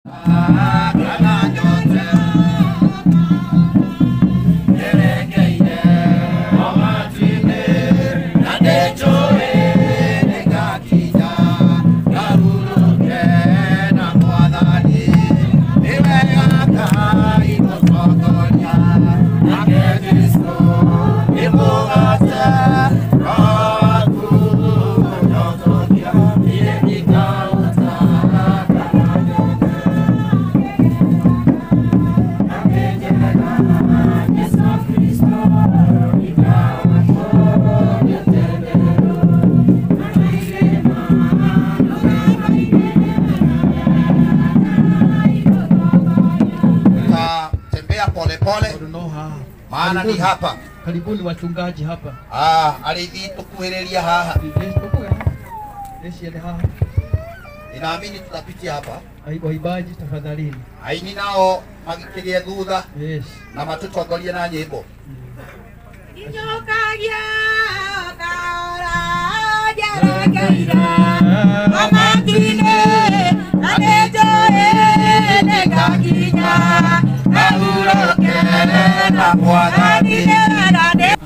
Tatembea polepole Onoha. maana ni hapa. Karibuni wachungaji hapa. Ah, alithi tukuhĩrĩria haha. Nesiende haha. Ninaamini tutapitia hapa. Ai- Waibaji tafadhalini. Aini nao magĩkĩgĩa thutha Yes. na matũtongorie na nyĩmbo. Inyukagia kaora jarageire amatine anejoe negakinya ahuroke na mwathani nade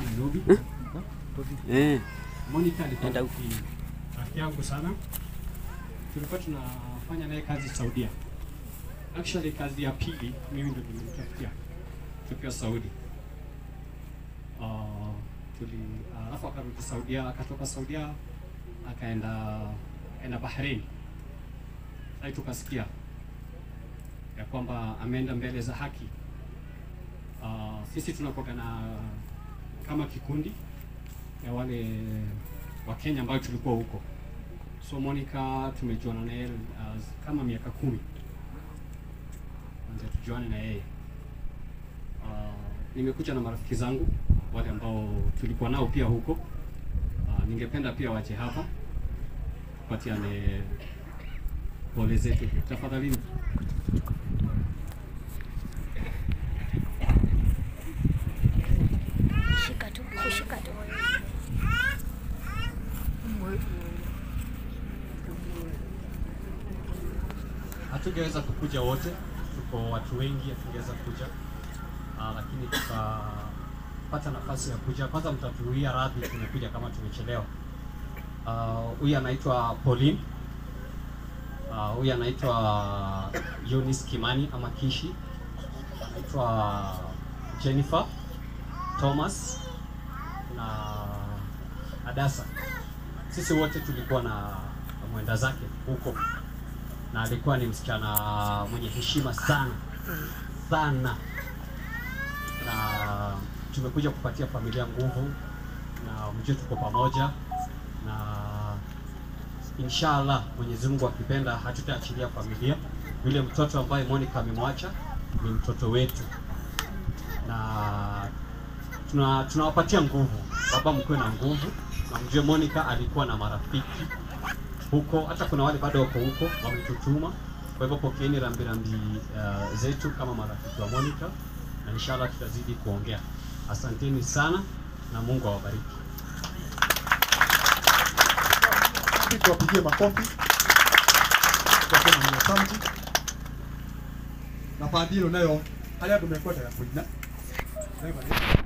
Monica alikuwa rafiki rafiki yangu sana, tulikuwa tunafanya naye kazi Saudia. Actually kazi ya pili mimi ndo nilimtafutia tukiwa Saudi. Uh, tuli alafu akarudi Saudia, akatoka Saudia akaenda enda Bahrain. Sasa tukasikia ya kwamba ameenda mbele za haki. Uh, sisi tunakuwa na kama kikundi ya wale wa Kenya ambao tulikuwa huko. So Monica tumejuana na yeye uh, kama miaka kumi kwanza tujuane na yeye. Uh, nimekuja na marafiki zangu wale ambao tulikuwa nao pia huko. Uh, ningependa pia waje hapa tupatiane pole zetu tafadhalini. Shika tu, kushika tu. hatungeweza kukuja wote, tuko watu wengi, hatungeweza kuja uh, lakini tukapata nafasi ya kuja. Kwanza mtatuia radhi, tumekuja kama tumechelewa. Ah, Huyu anaitwa Pauline, Ah, huyu anaitwa Eunice Kimani ama Kishi, anaitwa Jennifer Thomas na Adasa. Sisi wote tulikuwa na mwenda zake huko na alikuwa ni msichana mwenye heshima sana sana, na tumekuja kupatia familia nguvu, na mjue tuko pamoja, na inshallah Mwenyezi Mungu akipenda hatutaachilia familia. Yule mtoto ambaye Monica amemwacha ni mtoto wetu, na tuna tunawapatia nguvu. Baba, mkuwe na nguvu, na mjue Monica alikuwa na marafiki huko, hata kuna wale bado wako huko wametutuma. Kwa hivyo pokeeni rambirambi uh, zetu kama marafiki wa Monica, na inshallah tutazidi kuongea. Asanteni sana na Mungu awabariki. tuwapigie makofi twasema ni asante na fadhilo nayo hali andu mekwenda ya kuina